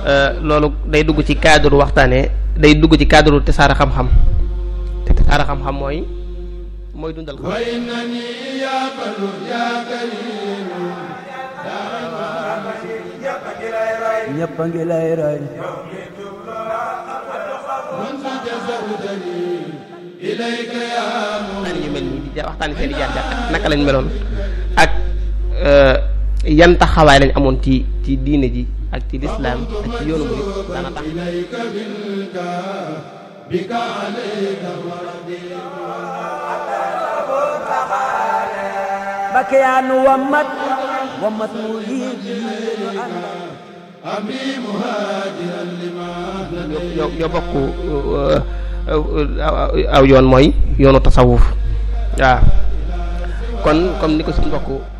loolu day dugg ci cadre waxtaane day dugg ci cadre tasaare xam-xam te tasaare xam-xam mooy mooy dundal xam ñëpp a ngi lay roy waxtaane ñu mel nii di waxtaane seen i jaar-jaar ak naka lañ meloon ak yan taxawaay lañ amoon ci ci diine ji ak ci lislaam ak ci yoonu murid dana tax Mbakke yaa nu wammat wammat mu yiib yiinu ñoo ñoo bokk aw yoon mooy yoonu tasawuf waaw kon comme ni ko suñu mbokk